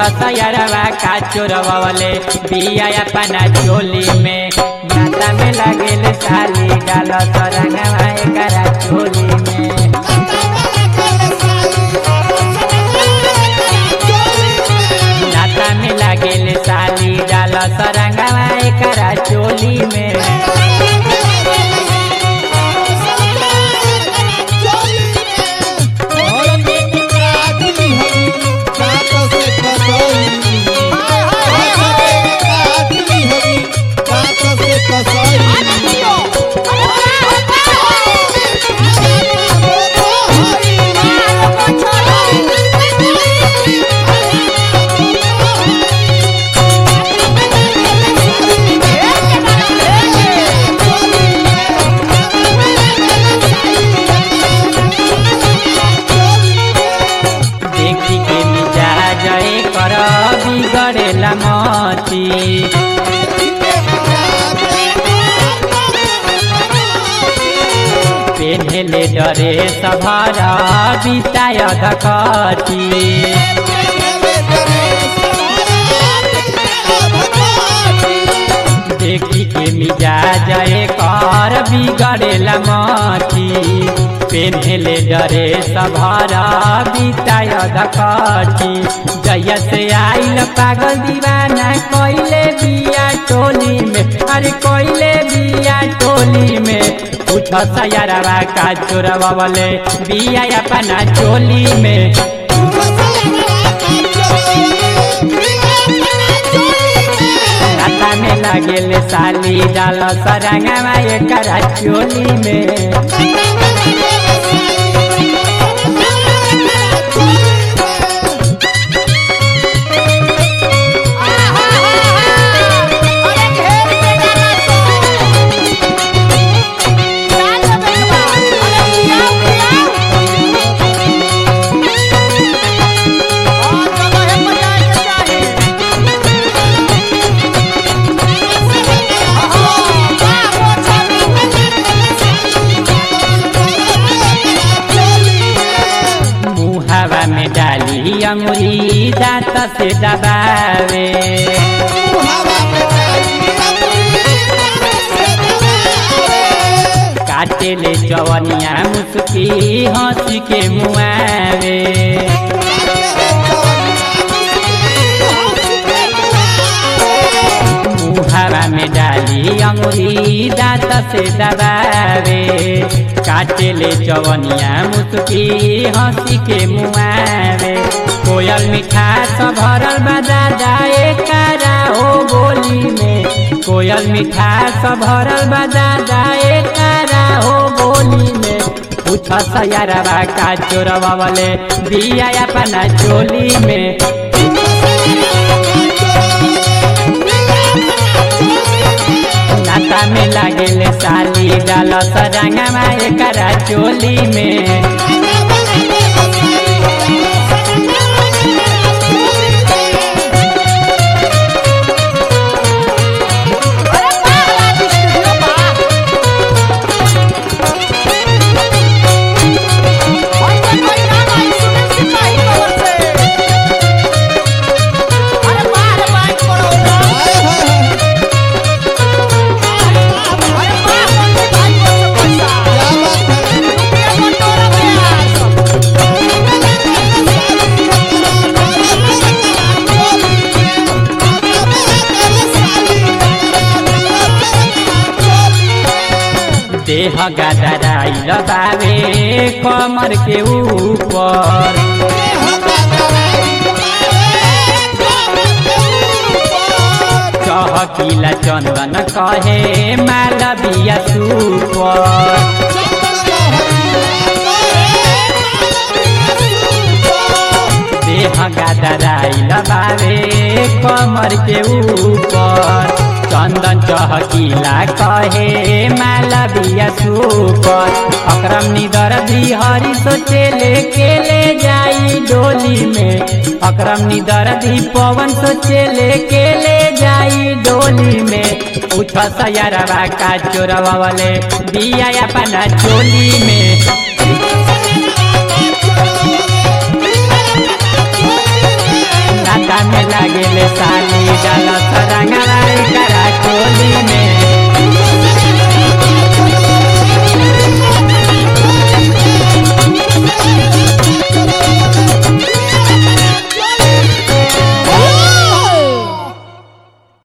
सयरवा का चोरवले बिया अपना चोली में नाता में लगेल साली डाल सरंगवा एकरा चोली में नाता में लगेल साली डाल सरंगवा एकरा चोली में देखी के मिजा जय कर बिगड़ेला मती पेन्हेले डरे सभरा बिताय धकती देखी के मिजा जय कर बिगड़ेला मती पेन्हेले डरे सभरा बिताय धकती जय से आइल पागल दीवाना कोइले बिया टोली में अरे कोइले बिया टोली में पूछ सयरवा का चोरवा वाले बिया अपना चोली में नाता में लगेल साली डाल सरंगवा एकरा चोली में मुहावा में डाली अंगुरी दांत से दबावे काटे ले चवनिया मुस्की हंसी के मुआवे मुहावा में डाली अंगुरी दांत से दबावे काटे ले चवनिया मुस्की हंसी के मुआवे कोयल मिठास भरल बजा जाए कारा हो बोली में कोयल मिठास भरल बजा जाए कारा हो बोली में पूछ सयरवा का चोरवा वाले बिया अपना चोली में नाता में लागेल साली डाल सरंगवा एकरा चोली में देह गदराइल बावे कमर के ऊपर चहकिला चंदन कहे मालविया सुपर देह गदराइल बावे कमर के ऊपर चंदन चहकिला कहे मालविया सुपर अक्रम निदर हरि सोचे लेके ले जाई डोली में अक्रम निदर पवन सोचे लेके ले जाई डोली में उठ सयरवा का चोरवा वाले दिया अपना चोली में नाता में लागेले साली डाल सरंगवा करा